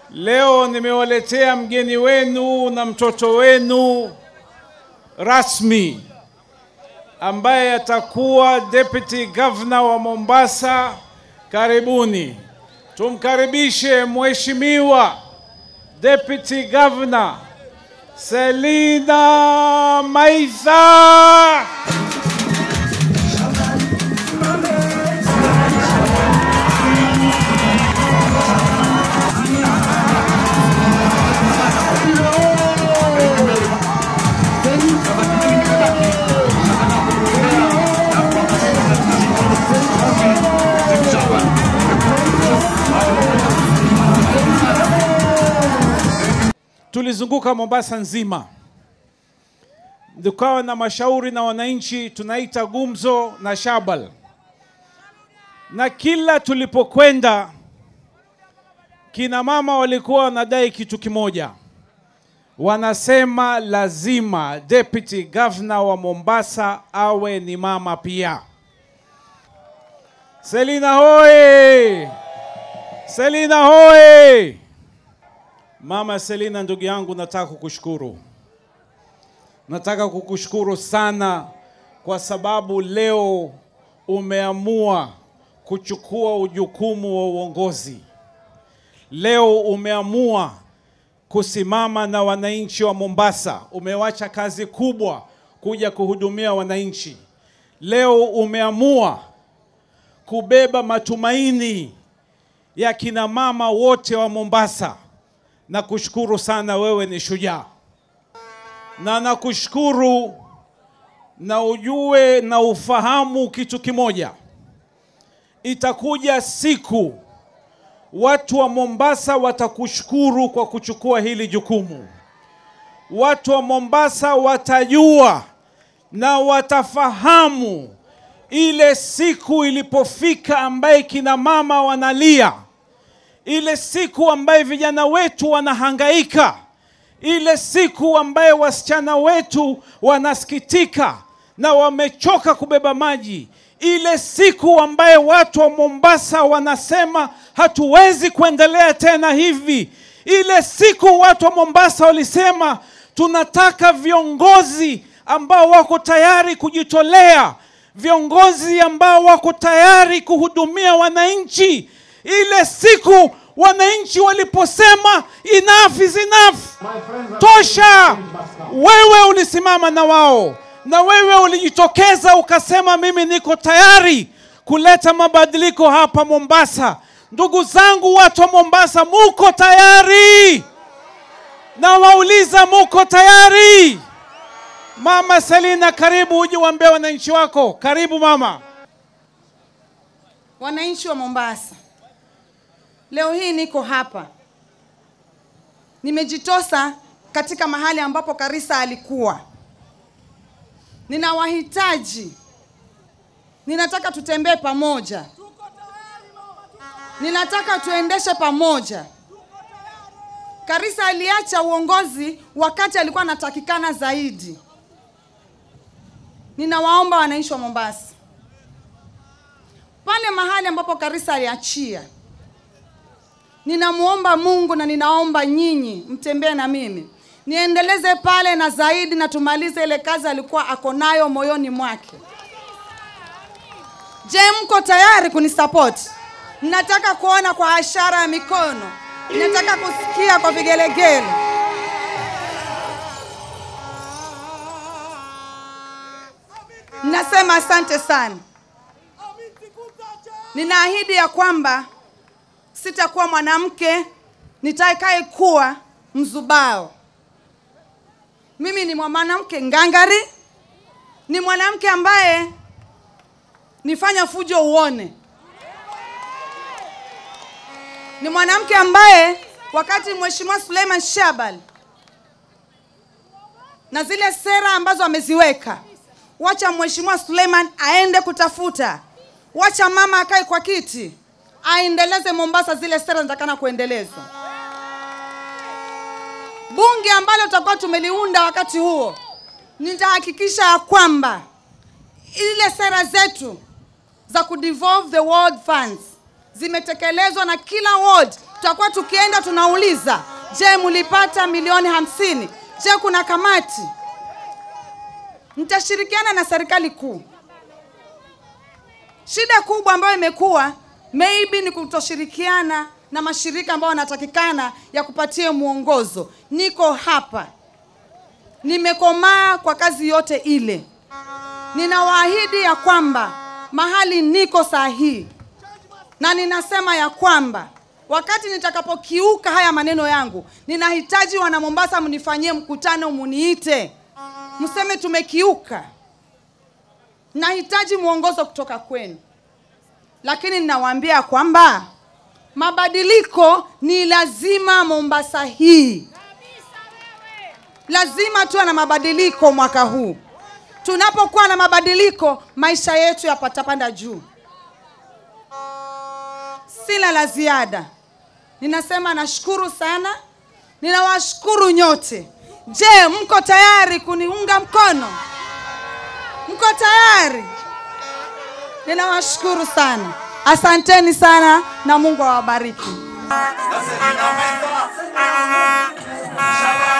Leo nimewaletea mgeni wenu na mtoto wenu rasmi ambaye atakuwa deputy governor wa Mombasa. Karibuni, tumkaribishe mheshimiwa deputy governor Selina Maitha. Tulizunguka Mombasa nzima, tukawa na mashauri na wananchi, tunaita gumzo na shabal, na kila tulipokwenda kina mama walikuwa wanadai kitu kimoja, wanasema lazima deputy governor wa Mombasa awe ni mama pia. Selina hoye! Selina hoye! Mama Selina, ndugu yangu, nataka kukushukuru, nataka kukushukuru sana kwa sababu leo umeamua kuchukua ujukumu wa uongozi. Leo umeamua kusimama na wananchi wa Mombasa. Umewacha kazi kubwa kuja kuhudumia wananchi. Leo umeamua kubeba matumaini ya kina mama wote wa Mombasa. Nakushukuru sana, wewe ni shujaa, na nakushukuru na ujue na ufahamu kitu kimoja, itakuja siku watu wa Mombasa watakushukuru kwa kuchukua hili jukumu. Watu wa Mombasa watajua na watafahamu ile siku ilipofika ambaye kina mama wanalia ile siku ambaye vijana wetu wanahangaika, ile siku ambaye wasichana wetu wanasikitika na wamechoka kubeba maji, ile siku ambaye watu wa Mombasa wanasema hatuwezi kuendelea tena hivi, ile siku watu wa Mombasa walisema tunataka viongozi ambao wako tayari kujitolea, viongozi ambao wako tayari kuhudumia wananchi ile siku wananchi waliposema enough is enough, tosha, wewe ulisimama na wao na wewe ulijitokeza ukasema, mimi niko tayari kuleta mabadiliko hapa Mombasa. Ndugu zangu, watu wa Mombasa, muko tayari? Na wauliza, muko tayari? Mama Selina, karibu uje uambie wananchi wako. Karibu mama. Wananchi wa Mombasa, leo hii niko hapa, nimejitosa katika mahali ambapo Karisa alikuwa. Ninawahitaji, ninataka tutembee pamoja, ninataka tuendeshe pamoja. Karisa aliacha uongozi wakati alikuwa anatakikana zaidi. Ninawaomba wananchi wa Mombasa, pale mahali ambapo Karisa aliachia ninamwomba Mungu na ninaomba nyinyi mtembee na mimi niendeleze pale na zaidi, na tumalize ile kazi alikuwa ako nayo moyoni mwake. Je, mko tayari kunisapoti? Ninataka kuona kwa ishara ya mikono, ninataka kusikia kwa vigelegele. Ninasema asante sana. Ninaahidi ya kwamba sitakuwa mwanamke nitakaye kuwa mzubao. Mimi ni mwanamke ngangari, ni mwanamke ambaye nifanya fujo uone, ni mwanamke ambaye wakati Mheshimiwa Suleiman Shabal na zile sera ambazo ameziweka, wacha Mheshimiwa Suleiman aende kutafuta, wacha mama akae kwa kiti aendeleze Mombasa zile sera zinatakana kuendelezwa. Bunge ambalo tutakuwa tumeliunda wakati huo, nitahakikisha ya kwamba ile sera zetu za kudevolve the ward funds zimetekelezwa na kila ward tutakuwa tukienda tunauliza je mlipata milioni hamsini je kuna kamati nitashirikiana na serikali kuu shida kubwa ambayo imekuwa maybe ni kutoshirikiana na mashirika ambayo wanatakikana ya kupatia mwongozo niko hapa nimekomaa kwa kazi yote ile ninawaahidi ya kwamba mahali niko saa hii na ninasema ya kwamba wakati nitakapokiuka haya maneno yangu ninahitaji wana mombasa mnifanyie mkutano muniite mseme tumekiuka nahitaji mwongozo kutoka kwenu lakini ninawaambia kwamba mabadiliko ni lazima mombasa hii lazima tuwe na mabadiliko mwaka huu tunapokuwa na mabadiliko maisha yetu yapatapanda juu sina la ziada ninasema nashukuru sana ninawashukuru nyote je mko tayari kuniunga mkono mko tayari ninawashukuru sana asanteni sana na mungu awabariki Nasema inaweza. Shabani.